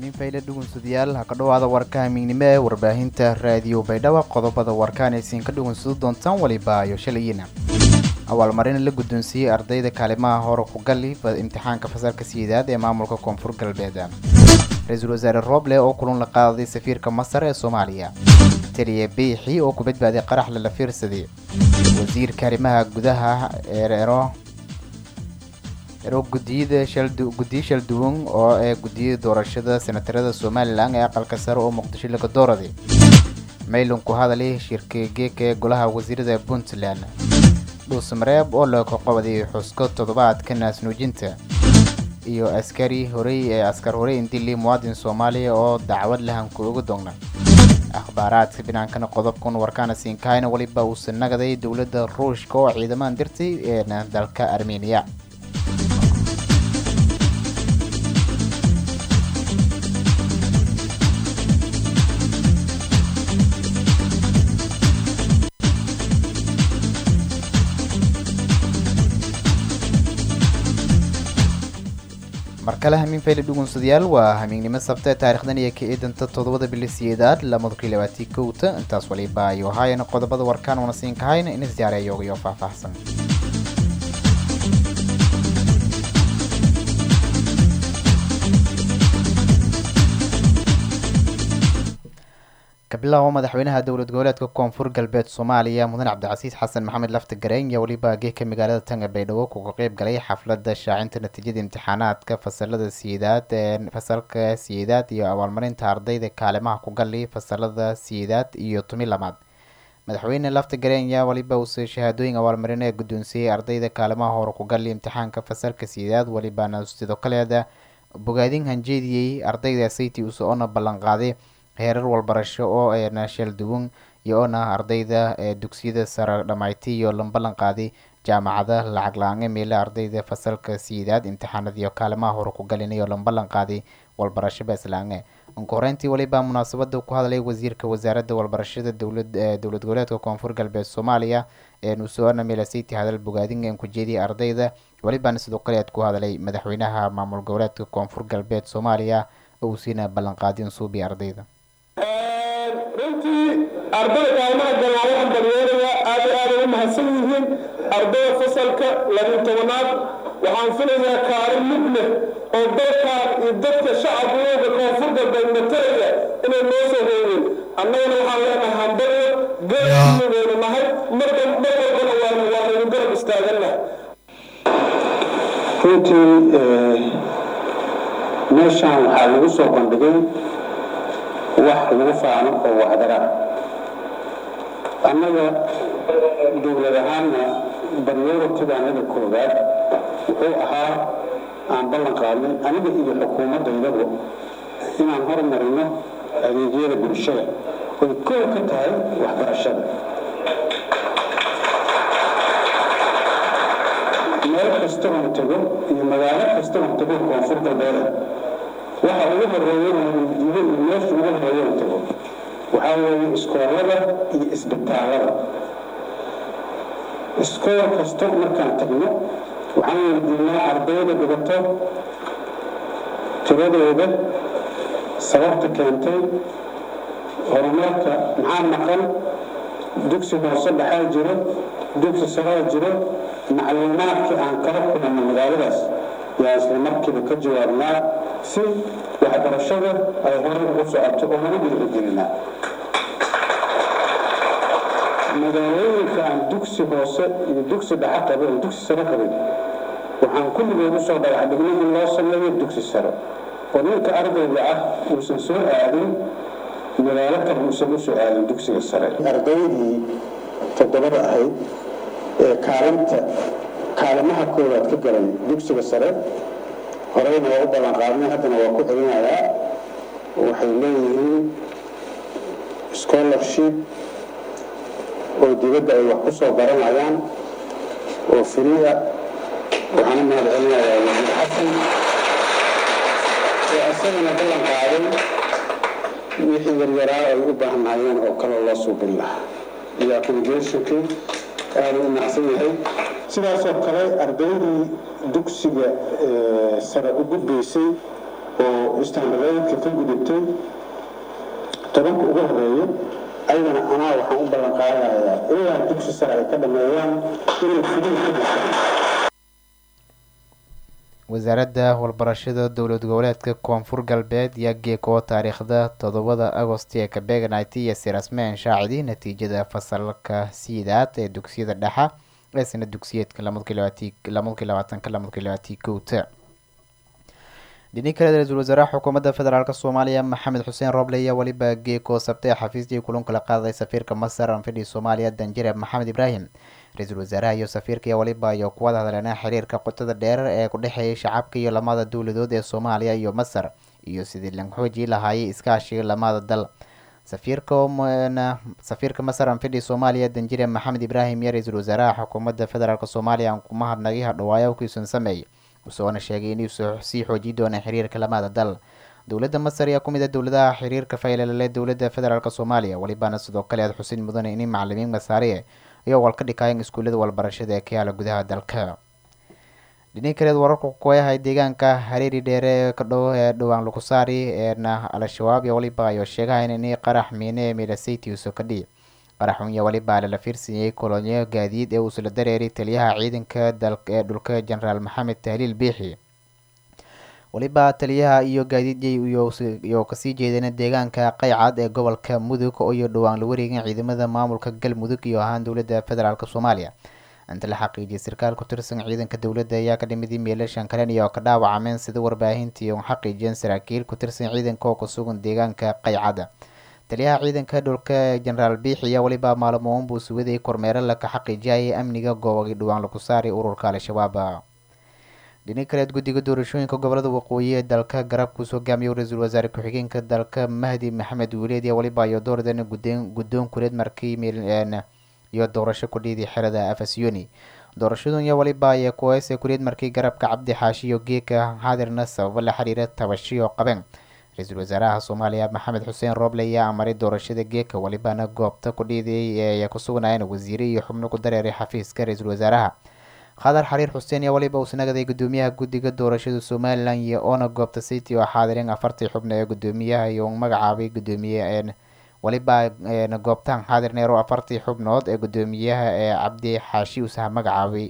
minfayle dhugunsadayaal ha ka dhowaada warka hamiignimo ee warbaahinta raadiyo baydhabo qodobada warkaan aysiin ka dhugunsado doontaan waliba iyo shalayina abaalmarin la guddoonsiiyey ardayda kaalimaha hore ku gali imtixaanka fasalka sideedaad ee maamulka koonfur galbeed ra-iisul wasaare rooble oo kulan la qaaday safiirka masar ee soomaaliya taliya biixi oo ku badbaaday qarax lala fiirsaday wasiirka arrimaha gudaha eero ero gudiyada guddiyo shalduwan oo ee gudiyada doorashada senatarada somalilan ee aqalka sare oo muqdisho laga dooraday maylon ku hadalay shirka geeka ee golaha wasiirada puntland dhuusmareeb oo laga qabaday xusko toddobaadka naasnuujinta iyo askari horey ee askar horey indili muwaadin soomaaliya oo dacwad lahanku uga doogna akhbaaraadka binaankana qodobkan warkaana siinkahayna weliba uusa nagaday dowladda ruushka oo ciidamahan dirtay ee dalka armeniya mar kale hamiin fayle dhugunsadayaal waa hamiignimo sabta taarikhdan iyo ka eedanta toddobada bili siyeedaad lamada kun labaatii kowta intaas waliba ayuu haayana qodobada warkaan una siin kahayn in isjaareeyoogayo faahfaahsan kabilaabo madaxweynaha dowlad goboleedka koonfur galbeed soomaaliya mudan cabdicasiis xasan maxamed lafta gareyn iyo weliba geeka magaalada tanga baydhabo kuga qeyb galay xafladda shaacinta natiijada imtixaanaadka fasalada siyeedaad ee fasalka siyeedaad iyo abaalmarinta ardayda kaalimaha ku gali fasalada siyeedaad iyo tumi lamaad madaxweyne lafta gareyn ayaa weliba uuse shahaadooyin abaalmarin ee guddoonsiiyey ardayda kaalimaha hore ku gali imtixaanka fasalka siyeedaad welibana sidoo kaleeda bogaadin hanjeediyey ardayda sayti uuse oona ballanqaaday heerar walbarasho oo eena shalduwan iyo oona ardayda ee dugsiyada sare dhamayti iyo lamballan qaaday jaamacada lacag la-aan meela ardayda fasalka siyeedaad imtixaanadiyo kaalimaha hore ku galinayo lamballan qaaday walbarasho beesla-aan unka horeyntii weliba munaasabada ku hadlay wasiirka wasaaradda walbarashada dowlad dowlad goboleedka koonfur galbeed soomaaliya ee nusoona meelasiti hadal bogaadin een ku jeediyay ardayda welibana sidoo kale aad ku hadlay madaxweynaha maamul goboleedka koonfur galbeed soomaaliya oo uu siina ballanqaadin suubi ardayda runtii ardayda kaalmaha galaa waxaan balyeelaya aad iyo aaday u mahadsan yihiin ardayda fasalka labiyo tobanaad waxaan filayaa kaalin mid leh oo dalkan iyo dadka shacabkooda koonfur galbeed matalaya inay noo soo reeyeen annagana waxaan leenahay hambalyo geedkiinaynu nahay marba mar walbana waanu waanaynu garab istaagannahay runtii meeshaan waxaa lagu soo bandhigay wax lagu faano oo waxdara annaga dowlad ahaanna baryoratidaanada koowaad wuxuu ahaa aan ballan qaadnay aniga iyo xukuumaddaydaba inaan hormarino adeegyada bulshada oy koow ka tahay waxbarashada meel kasta oon tago iyo magaalo kasta oon tago koonfur galbeeda waxa ugu horeeyana diido iyo meesha ugu horeeyana tago waxaa weeye iskoolada iyo isbitaalada iskool kasta markaan tagno waxaan weydiinaa ardayda dhigato tiradooda sababta keentay horumarka maxaa maqan dugsi hoose dhaxaa jiro dugsi saraa jiro macluumaadkii aan kala kulanno magaaladaas yaa isla markiiba ka jawaabnaa si waxbarashada ay horay ugu socoto oo nagu dhiirigelinaa magaalooyinka aan dugsi hoose iyo dugsi dhaxa qabin oo dugsi sare qabin waxaan kulligood usoo dhagax dhignay in loo sameeyo dugsi sare oo ninka ardayga ah uusan soo aadin magaalo kale uusan u soo aadin dugsiga sare ardaydii toddobada ahayd ee kaalinta kaalimaha koowaad ka galay dugsiga sare horeyna waa u ballan qaadnay haddana waa ku celinayaa waxay leeyihiin scholarship oo dibadda ay wax ku soo baranayaan oo firiya waxaana mahad celinayaa wasiir xasan oo isagana ballan qaaday wixii yaryaraa ay u baahnayeen oo kale loo suubin lahaa iyo accommodationkii aada u macsan yahay sidaasoo kale ardaydii dugsiga sare u gudbaysay oo istaandareedka ka gudubtay tobanka ugu horeeyo ayadana anaa waxaan u ballan qaadayaa ilaa dugsi sare ay ka dhameeyaan inay fudin ka dhigtaan wasaaradda walbarashada dowlad goboleedka koonfur galbeed yaa geeko taariikhda toddobada agost ee kabeganit iyo sirasmeen shaacidi natiijada fasalka siidaad ee dugsiyada dhexa ee sana dugsiyeedka lamadkii labaatanka lamadkii labaatii kowta dhini kale ra-iisul wasaaraha xukuumadda federaalk soomaaliya maxamed xuseen roble ayaa weliba geeko sabtay xafiistii kulan kala qaaday safiirka masar anfidhi soomaaliya danjire maxamed ibraahim ra-iisul wasaaraha iyo safiirka iyo weliba iyo kuwada hadleena xiriirka qotada dheer ee ku dhexeeyay shacabka iyo lamada dowladood ee soomaaliya iyo masar iyo sidii lanxooji lahaayay iskaashiga lamada dal safiirka safiirka masar anfidhi soomaaliya danjire maxamed ibraahim iyo ra-iisul wasaaraha xukuumadda federaalk soomaaliya kuma hadnagay hadhawaayo kiisun sameeyay usoona sheegay inuu sii xoojii doona xiriirka lamada dal dowladda masar ayaa ku mid a dowladaha xiriirka faylelale dowladda federaalk soomaaliya welibaana sidoo kale aad xusin mudan in macalimiin masaariye iyo wal ka dhikaayeen iskuullada walbarashada ee ka yaala gudaha dalka dhini kaleed wararka kueahay deegaanka hareeri dheere ee ka dhow ee dhowaan lukusaari eena al-shabaab iyo weliba ayo sheegahayn ini qarax miine ee midasayty uso ka dhici qaraxun iyo weliba lala fiirsiiyey kolonyo gaadiid ee uusla dareeray taliyaha ciidanka dalka ee dhulka jenaraal maxamed tahliil biixi weliba taliyaha iyo gaadiidyay iyo kasii jeedeen deegaanka qaycad ee gobolka mudug iyo dhowaan la wareegin ciidamada maamulka galmudug iyo ahaan dowladda federaalk soomaaliya inta la xaqiijiyay sarkaal ku tirsan ciidanka dowladda ayaa ka dhimidii meelashan kalen iyo ka dhaawacameen sida warbaahintii u xaqiijiyeen saraakiil ku tirsan ciidanka oo kusugan deegaanka qaycada taliyaha ciidanka dhulka jenaraal biixi ayaa weliba maalmoon buu suwaday kormeero laka xaqiijiyayay amniga goobagii dhowaan lagu saaray ururka al-shabaab dhini kaleed guddiga doorashooyinka gobolada waqooyi ee dalka garabkuus hogaamiyay ra-iisul wasaare ku-xigeenka dalka mahdi maxamed wiileed iyo weliba iyo doordan guddoon kuleed markii iyo doorasho ku dhiiday xerada afasiyoni doorashadun iyo weliba ayaa kuweese kuleed markii garabka cabdi xaashi iyo geeka xaadirna sababo la xiriira tabashiyo qabeen ra-iisul wasaaraha soomaaliya maxamed xuseen rooble ayaa amaray doorashada geeka welibana goobta ku dhiiday ee ku sugnaayeen wasiire iyo xubno ku dareeray xafiiska ra-iisul wasaaraha khadar xariir xuseen iyo weliba uu sanagaday gudoomiyaha guddiga doorashada somalilan iyo oona goobta city oo xaadireen afartii xubno ee gudoomiyaha iyo magacaabay gudoomiye weliba goobtaan xaadirneer oo afartii xubnood ee gudoomiyaha ee cabdi xaashi usaha magacaabay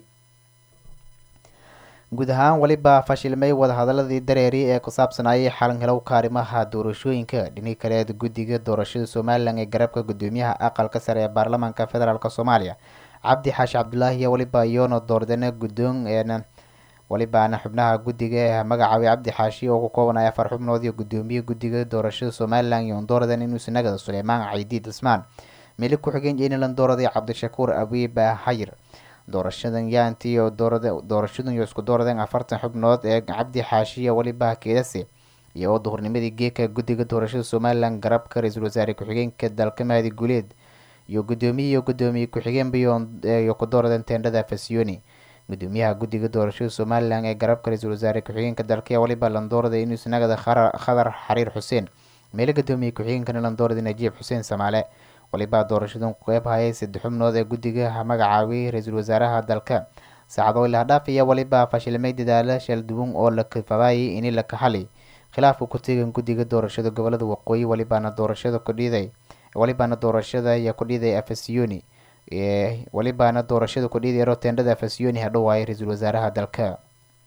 guud ahaan weliba fashilmay wadahadaladii dareeri ee ku saabsanayay xalan helow kaarimaha doorashooyinka dhini kaleed guddiga doorashada somalilan ee garabka gudoomiyaha aqalka sare ee baarlamaanka federaalk soomaaliya cabdi xaashi cabdulaahi iyo weliba iyoona doordana guddoon welibaana xubnaha guddiga ee magacaabay cabdi xaashi oo ku koobanaya afar xubnood iyo gudoomiye guddiga doorashada somalilan iyo doordan inuu sanagada suleymaan caydiid cismaan mili ku-xigeen jenilan dooraday cabdishakuur abiiba xayir doorashadan yaanti iyo doorashadan iyo isku dooradeen afartan xubnood ee cabdi xaashi iyo weliba keedase iyo oo duhurnimadii geeka guddiga doorashada somalilan garabka ra-iisul wasaare ku-xigeenka dalka mahdi guuleed iyo gudoomiye iyo gudoomiye ku-xigeenba iyo ku dooradeen teendhada fasiyoni gudoomiyaha guddiga doorashada somalilan ee garabka ra-iisul wasaare ku-xigeenka dalka weliba landoorada inuu sanagada khadar xariir xuseen meelo gudoomiye ku-xigeenkana landoorada najiib xuseen samaale waliba doorashadan ku qeyb hayay saddex xubnood ee guddiga magacaabay ra-iisul wasaaraha dalka saacado ilahdhaaf iyo weliba fashilmay dadaalo shalduwan oo la kafabayay ini la kaxali khilaafka ku tegan guddiga doorashada gobolada waqooyi welibaana doorashada kudhiiday welibaana doorashada iyo kudhiiday afasiyoni welibaana doorashada kudhiiday roteendhada afasiyoni hadhowaayay ra-iisul wasaaraha dalka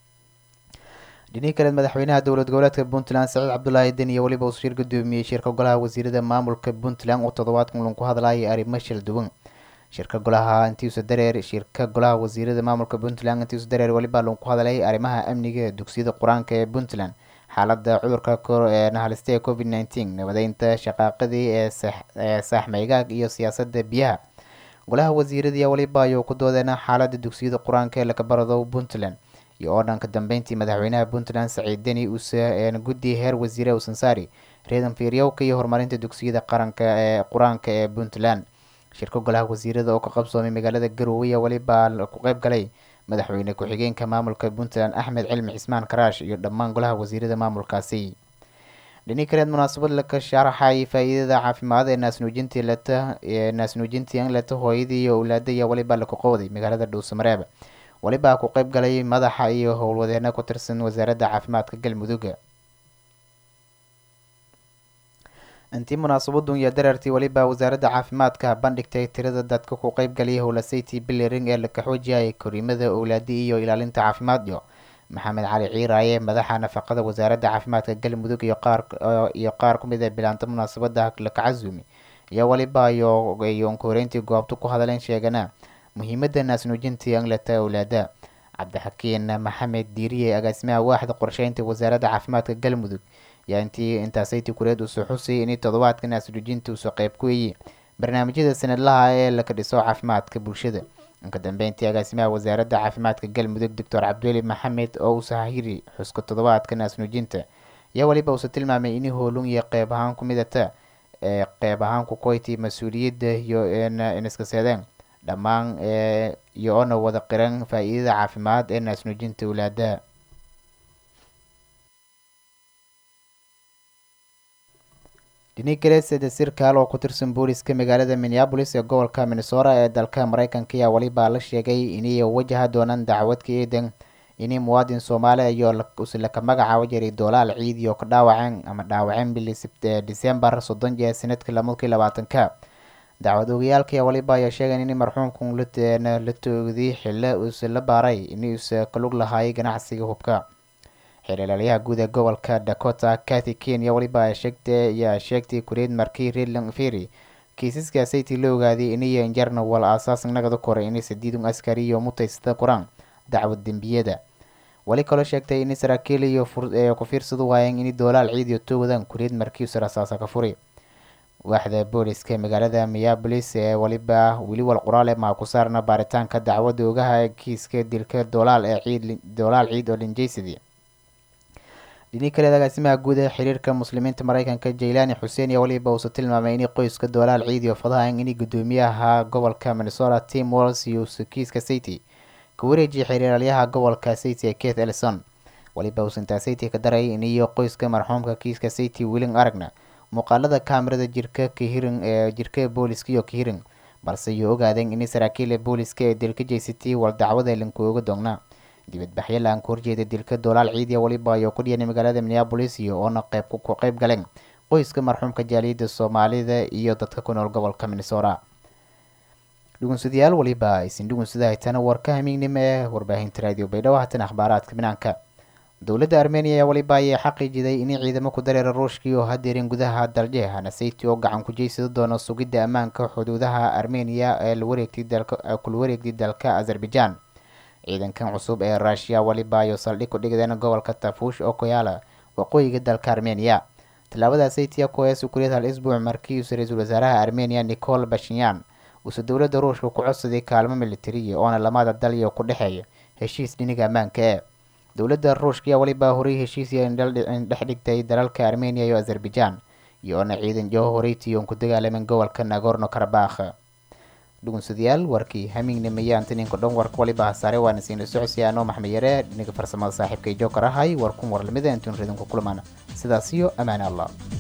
dhinihii kaleed madaxweynaha dowlad goboleedka puntland saciid cabdulaahi den iyo weliba uu shir gudoomiyey shirka golaha wasiirada maamulka puntland oo toddobaadkan ulan ku hadlayay arrimo shil duwan shirka golaha intiisa dareer shirka golaha wasiirada maamulka puntland intiisa dareer weliba lan ku hadlayay arrimaha amniga dugsiyada qur-aanka ee puntland xaalada cudurka ee nahalista ee covid nneteen nabadeynta shaqaaqadii ee saaxmaygaag iyo siyaasada biyaha golaha wasiirada weliba ayuu ku doodeen xaalada dugsiyada qur-aanka ee lakabarado puntland iyo oo dhanka dambeyntii madaxweynaha puntland saciid deni uuse guddi heer wasiire uusan saari reedan fiiryowka iyo horumarinta dugsiyada qaranka ee qur-aanka ee puntland shirka golaha wasiirada oo ka qabsoomay magaalada garowe iyo weliba ku qeyb galay madaxweyne ku-xigeenka maamulka puntland axmed cilmi cismaan karaash iyo dhammaan golaha wasiirada maamulkaasi dhini kaleed munaasabad laka sharaxay faa-iidada caafimaad ee naasnuujintii leta naasnuujintii leta hooyadii iyo owlaada iyo weliba laku qowday magaalada dhuusamareeb weliba ku qeyb galay madaxa iyo howlwadeena ku tirsan wasaaradda caafimaadka galmudug intii munaasabadun iyo dareertii weliba wasaaradda caafimaadka bandhigtay tirada dadka ku qeybgaliyay howlasayty biliring ee la kaxoojiyay koriimada owlaadi iyo ilaalinta caafimaadyo maxamed cali ciiraaye madaxa nafaqada wasaaradda caafimaadka galmudug iyo qaar iyo qaar ku mid a bilaanta munaasabada lakacazumi iyo weliba iyo onkoreyntii goobta ku hadleen sheegana muhiimada naasnuujintii anglata owlaada cabdixakiin maxamed diiriye agaasimaha waaxda qorsheynta wasaaradda caafimaadka galmudug yaa intii intaasaytii kureed usoo xusayay inay toddobaadka naasnuujinta usoo qeyb ku weeyey barnaamijyada sanadlaha ee laka dhiso caafimaadka bulshada inka dambeyntii agaasimaha wasaaradda caafimaadka galmudug doctor cabdiweli maxamed oo usahiri xuska toddobaadka naasnuujinta ayaa weliba uuse tilmaamay inay hoolun iyo qeyb ahaan ku midata ee qeyb ahaan ku qoyti mas-uuliyadda iyo iniskaseedeen dhammaan iyo oona wada qiran faa-iidada caafimaad ee naasnuujinta owlaadaha dinigareeseda sirkaal oo ku tirsan booliska magaalada minneabolis ee gobolka minnesota ee dalka mareykanka ayaa weliba la sheegay inay wajaha doonaan dacwadka eedan inay muwaadin soomaali iyo uslaka magacaabo jiray doolaal ciidi oo ka dhaawaceen ama dhaawaceen bili decembar soddon jee sanadkii lamadkii labaatanka dacwad ogayaalka ayaa waliba ayaa sheegayn in marxuumkan la toogday xillo uuse la baaray inuuse kalug lahaayay ganacsiga hubka xeelilaalyaha guud ee gobolka dakota cathy kenya weliba ayaa sheegtay kureed markii redland ferry kiisaskaasaytii la ogaaday inay injarna wal aasaas nagada koray inay sadiidun askari iyo mutaysada qoraan dacwad dembiyada weli kaloo sheegtay in saraakiil iyo ku fiirsadu waayeen in doolaal ciid iyo toogdan kureed markii use rasaasa ka furi waaxda booliska magaalada miyabolis ee waliba weli wal qoraal ee maa ku saarna baaritaanka dacwadda ogaha kiiska dilka doolaal ee ciid doolaal ciid oo linjaysidii dhini kaleed agaasimaha guud ee xiriirka muslimiinta mareykanka jaylani xuseen iyo waliba uuse tilmaamay inay qoyska doolaal ciid iyo fadahan inay guddoomiyaha gobolka minnesota tim walls iyo kiiska city ka wareejiyay xiriiraalyaha gobolka city ee keith ellison waliba uusantaa city ka daray iniyo qoyska marxuumka kiiska city willing aragna muuqaalada kaamirada jirka kahirin ee jirka booliska iyo kahirin balse iyo ogaadeen in saraakiila booliska ee dilka jeysatay wal dacwada lankooga doonaa dibadbaxyo la-aan ka horjeeda dilka doolaal ciidiya waliba ayoo ku dhiyanay magaalada minneabolis iyo oona qeyb ku qeyb galeen qoyska marxuumka jaaliyadda soomaalida iyo dadka ku nool gobolka minnesota dhugunsadayaal waliba aysin dhugunsada haytana warka hamiignimo ee warbaahinta raadiyo baydhabo hatan akhbaaraadka banaanka dowladda armeniya ayaa waliba ayay xaqiijiday inay ciidamo ku dareera ruushkii oo hadeerin gudaha dalje hanasayti oo gacan ku jeysada doona sugidda ammaanka xuduudaha armeniya ee lawareegtay dalka kula wareegtay dalka azerbaijan ciidankan cusub ee ruushiya waliba ayo saldhig ku dhigdeen gobolka tafuush oo koyaala waqooyiga dalka armeniya tallaabadaasaytiya kuhees ukuliyad hal isbuuc markii uuse ra-iisul wasaaraha armeniya nicol bashinyan uuse dowladda ruushka ku codsaday kaalmo militariya oona lamada dal iyo ku dhexeeya heshiis dhiniga ammaanka ee dowladda ruushka ayaa waliba horay heshiisya dhex dhigtay dalalka armeniya iyo azerbaijan iyo oona ciidan joo horeytiyoon ku dagaalamen gobolka nagorno karabakh dhugunsadayaal warkii hamiignimaya antaninka dhan warka waliba hasaare waana siina socodsiya anoo maxmed yare dhinaga farsamada saaxiibka jookar ahay warkun warlamida intuun ridinku kulmaan sidaas iyo ammaane allah